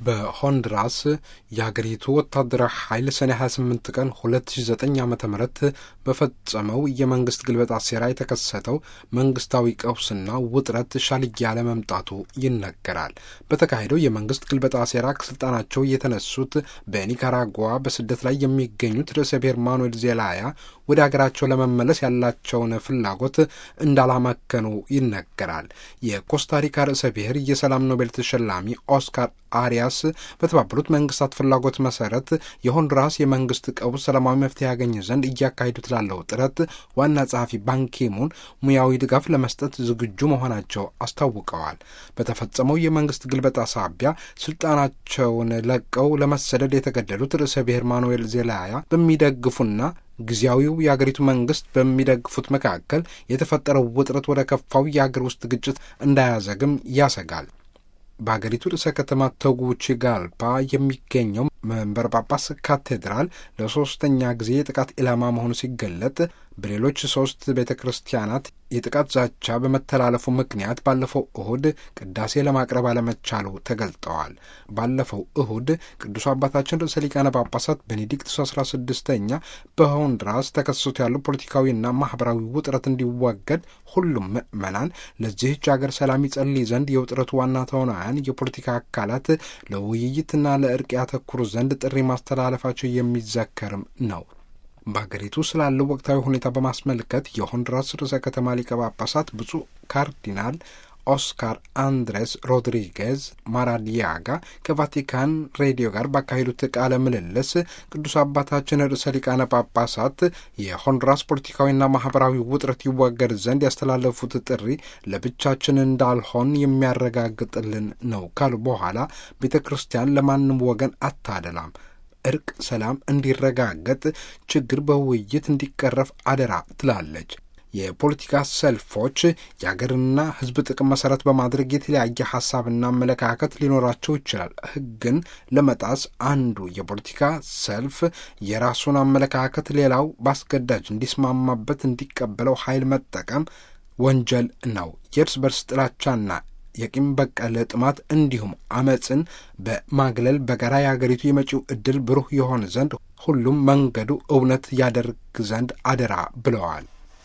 በሆንዱራስ የሀገሪቱ ወታደራዊ ኃይል ሰኔ 28 ቀን 2009 ዓ ም በፈጸመው የመንግስት ግልበጣ ሴራ የተከሰተው መንግስታዊ ቀውስና ውጥረት ሻል እያለ መምጣቱ ይነገራል። በተካሄደው የመንግስት ግልበጣ ሴራ ከስልጣናቸው የተነሱት በኒካራጓ በስደት ላይ የሚገኙት ርዕሰ ብሔር ማኑኤል ዜላያ ወደ ሀገራቸው ለመመለስ ያላቸውን ፍላጎት እንዳላመከኑ ይነገራል። የኮስታሪካ ርዕሰ ብሔር የሰላም ኖቤል ተሸላሚ ኦስካር አሪያስ በተባበሩት መንግስታት ፍላጎት መሰረት የሆንዱራስ የመንግስት ቀውስ ሰላማዊ መፍትሄ ያገኝ ዘንድ እያካሄዱት ላለው ጥረት ዋና ጸሐፊ ባንኪሙን ሙያዊ ድጋፍ ለመስጠት ዝግጁ መሆናቸው አስታውቀዋል። በተፈጸመው የመንግስት ግልበጣ ሳቢያ ስልጣናቸውን ለቀው ለመሰደድ የተገደሉት ርዕሰ ብሔር ማኑኤል ዜላያ በሚደግፉና ጊዜያዊው የአገሪቱ መንግስት በሚደግፉት መካከል የተፈጠረው ውጥረት ወደ ከፋው የአገር ውስጥ ግጭት እንዳያዘግም ያሰጋል። በሀገሪቱ ርዕሰ ከተማ ቴጉቺጋልፓ የሚገኘው መንበረ ጳጳስ ካቴድራል ለሶስተኛ ጊዜ የጥቃት ኢላማ መሆኑ ሲገለጥ በሌሎች ሶስት ቤተ ክርስቲያናት የጥቃት ዛቻ በመተላለፉ ምክንያት ባለፈው እሁድ ቅዳሴ ለማቅረብ አለመቻሉ ተገልጠዋል። ባለፈው እሁድ ቅዱስ አባታችን ርዕሰ ሊቃነ ጳጳሳት ቤኔዲክቱስ አስራ ስድስተኛ በሆንዱራስ ተከስቶ ያለው ፖለቲካዊና ማህበራዊ ውጥረት እንዲወገድ ሁሉም ምዕመናን ለዚህች አገር ሰላም ይጸልይ ዘንድ የውጥረቱ ዋና ተዋናያን የፖለቲካ አካላት ለውይይትና ለእርቅ ያተኩሩ ዘንድ ጥሪ ማስተላለፋቸው የሚዘከርም ነው። በሀገሪቱ ስላለው ወቅታዊ ሁኔታ በማስመልከት የሆንዱራስ ርዕሰ ከተማ ሊቀ ጳጳሳት ብፁዕ ካርዲናል ኦስካር አንድሬስ ሮድሪጌዝ ማራዲያጋ ከቫቲካን ሬዲዮ ጋር ባካሄዱት ቃለ ምልልስ ቅዱስ አባታችን ርዕሰ ሊቃነ ጳጳሳት የሆንዱራስ ፖለቲካዊና ማህበራዊ ውጥረት ይወገድ ዘንድ ያስተላለፉት ጥሪ ለብቻችን እንዳልሆን የሚያረጋግጥልን ነው ካሉ በኋላ ቤተ ክርስቲያን ለማንም ወገን አታደላም እርቅ፣ ሰላም እንዲረጋገጥ፣ ችግር በውይይት እንዲቀረፍ አደራ ትላለች። የፖለቲካ ሰልፎች የአገርና ሕዝብ ጥቅም መሰረት በማድረግ የተለያየ ሀሳብና አመለካከት ሊኖራቸው ይችላል። ሕግን ለመጣስ አንዱ የፖለቲካ ሰልፍ የራሱን አመለካከት ሌላው በአስገዳጅ እንዲስማማበት እንዲቀበለው ኃይል መጠቀም ወንጀል ነው። የእርስ በርስ ጥላቻና የቂም በቀል ጥማት እንዲሁም አመፅን በማግለል በጋራ የአገሪቱ የመጪው ዕድል ብሩህ የሆን ዘንድ ሁሉም መንገዱ እውነት ያደርግ ዘንድ አደራ ብለዋል።